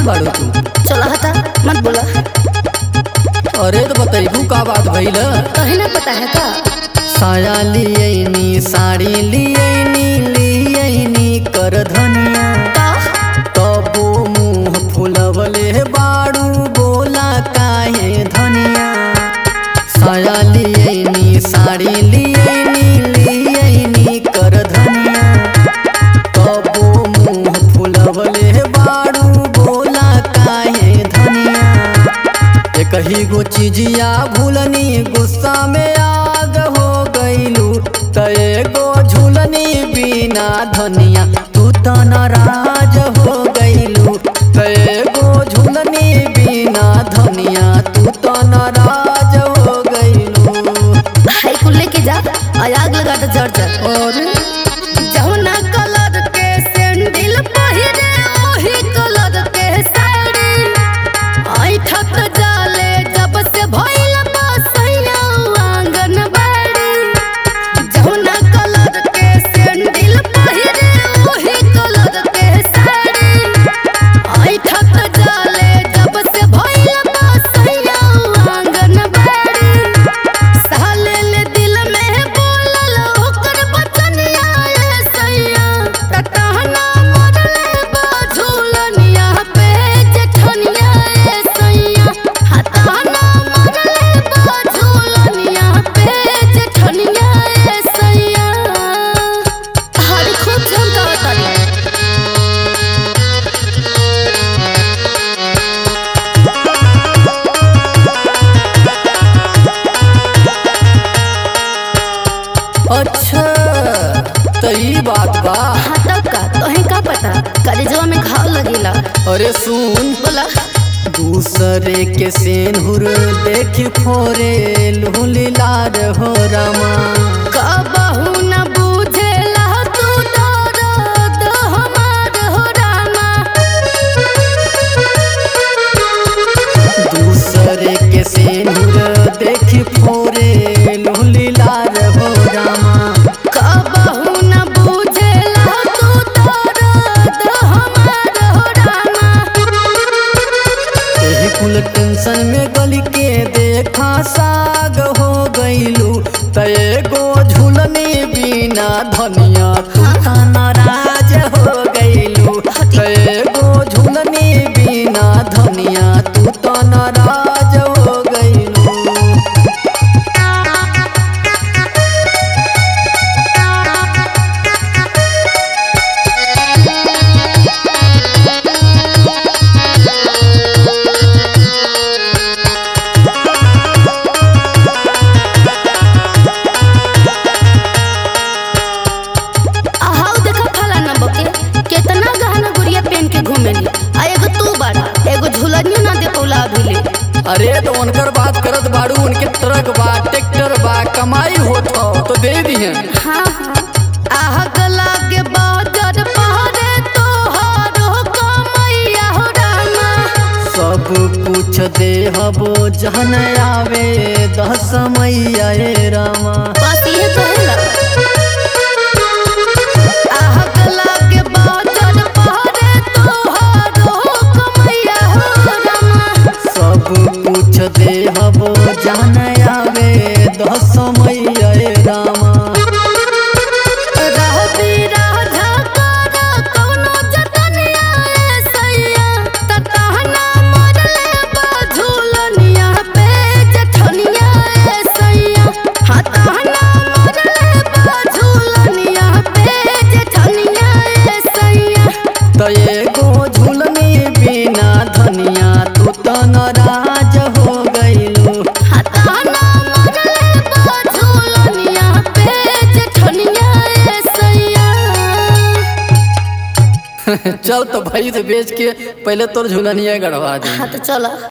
पागल बाड़ू तू चला हता मत बोला अरे तो बतैबू का बात भइल कहीं ना पता है का साया लियनी साड़ी लियनी लियनी कर धनिया का तबो मुंह फुलवले बाड़ू बोला काहे धनिया साया लियनी साड़ी लियनी लियनी कर धनिया तबो मुंह फुलवले बाड़ू बोला काहे धनिया एक ही गो चीजिया भूलनी गुस्सा में आग हो गईलू त एगो झूलनी बिना धनिया तू तो नाराज हो गईलू त एगो झूलनी बिना धनिया तू तो नाराज हो गईलू हाई कुल लेके जा और आग लगा तो जड़ जा और जौना कलर के सैंडल पहिरे ओही कलर के साड़ी आई ठक जाले जब से भइल बसैया आंगन बाड़ी जौना कलर के सैंडल पहिरे ओही कलर के साड़ी आई ठक जाले जब से भइल बसैया आंगन बाड़ी साले ले दिल में बोलल ओकर बचनिया ए सैया टटहना मरले बाझुलनिया पे जेठनिया ए सैया हतहना मरले बाझुलनिया पे जेठनिया ए सैया हर खूब झमका तारी अच्छा त ई बात बा हाँ तब का तोहे का पता कलेजवा में घाव लगेला अरे सुन बोला दूसरे के सेनहुर देख फोरे लुलीलार हो रामा कबहू न बुझेला तू दर्द हमार हो रामा दूसरे के सेनहुर देख फोरे लुलीलार हो रामा कबहू न बुझेला तू दर्द हमार हो रामा एही कुल टेंशन में गली के देखा साग हो गईलू त एगो झूलनी बिना धनिया तू त नाराज हो गईलू त एगो झूलनी बिना धनिया तू त नाराज हो गईलू आहाउ देखा फला न बके केतना गहना गुड़िया पहन के घूमेली आ एगो तू बाड़ा एगो झुलनियो ना दे पौला अभी ले अरे तो उनकर बात करत बाड़ू उनके ट्रक बा ट्रैक्टर बा कमाई होत हो तो दे दिहन हाँ हाँ आग लागे बाजार पहरे तोहारो कमैया हो रामा सब कुछ देहबो जहन आवे दस मैया रे रामा बस ये कहेला आग लागे बाजार पहरे तोहारो कमैया हो रामा सब कुछ देहबो जहन आवे दस मैया रे रामा रहबी राधा करा कौनो जतनिया ए सैया ततहना मरले बाझुलनिया पे जेठनिया ए सैया हतहना मरले बाझुलनिया पे जेठनिया ए सैया त एगो झूलनी बिना धनिया तू तो नाराज हो गईलू हतहना मरले बाझुलनिया पे जेठनिया ए सैया चल तो भाई से बेच के पहले तोर झूलनिया गड़वा दे हाँ तो चला